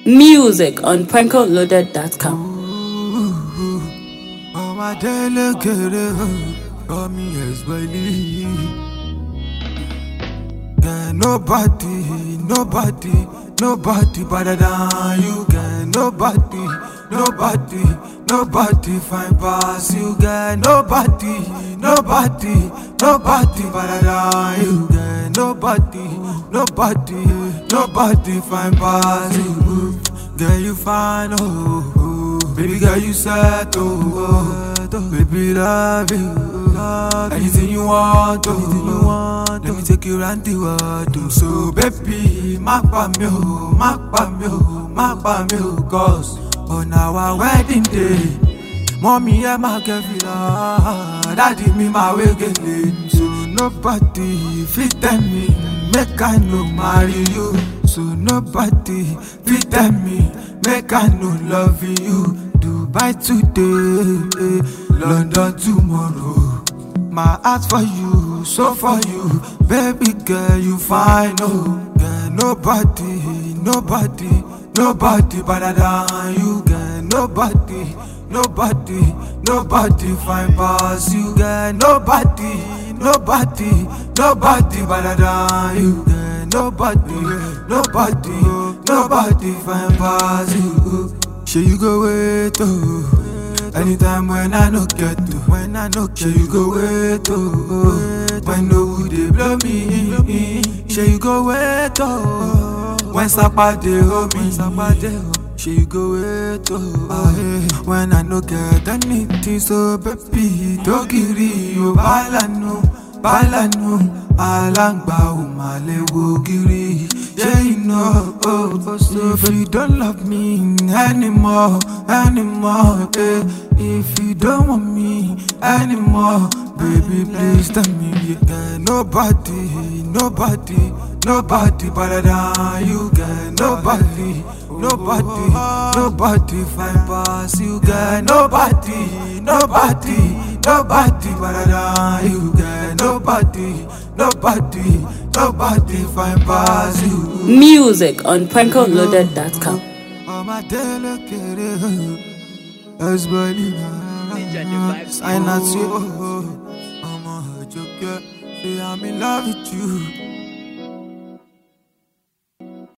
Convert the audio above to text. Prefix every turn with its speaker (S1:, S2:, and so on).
S1: Music on prankoloaded.com.
S2: ọmọdé lókèrè omi ẹ̀sùwẹ̀lì. Get nobody, nobody, nobody better than you. Get nobody, nobody, nobody fine pass you. Get nobody, nobody, nobody better than you. Get nobody, nobody, nobody fine pass you. Girl, you fine, oh. oh. Baby girl, you sad, oh, oh. Baby, love you. Anything you want, oh. Anything you want, Let me take you round the world, oh. So, baby, má pa mí o, má pa mí o, má pa mí o, cause on our wedding day, mommy ẹ máa kẹ́ fìlà, daddy mi máa wé gèlè. So, nobody fit tell me, make I no marry you. So, nobody fit tell me, make I no love you. Dubai today, London tomorrow. My heart for you, so for you, baby girl, you fine, oh. Girl, nobody, nobody, nobody better than you, girl. Nobody, nobody, nobody fine pass you, girl. Nobody, nobody, nobody better than you, girl. Nobody, nobody, nobody fine pass you. Sure you go wait, oh. Anytime when I no get to, when I no get, you go wait, oh. When no they blow me, sure you go wait, oh. When Sapa de hold me, Sapa de Sure you go wait, oh. Ah, eh. When I no get anything, so baby, dogiri, you balanu, balanu. Alangba ò máa lè wo gírí. Ṣé iná oh, so if you don't love me anymore, anymore, eh. If you don't want me anymore, baby, please tell me. Yeah. Nobody, nobody, nobody better than you, girl. Nobody, nobody, nobody fine pass you, girl. Nobody, nobody, nobody better than you, girl. Nobody, nobody, nobody fine pass you.
S1: Music on prankoloaded.com.
S2: ọmọdé lókèrè ẹsùbọ̀lì náà sign out sí ọmọ òjòkè say i'm in love with you.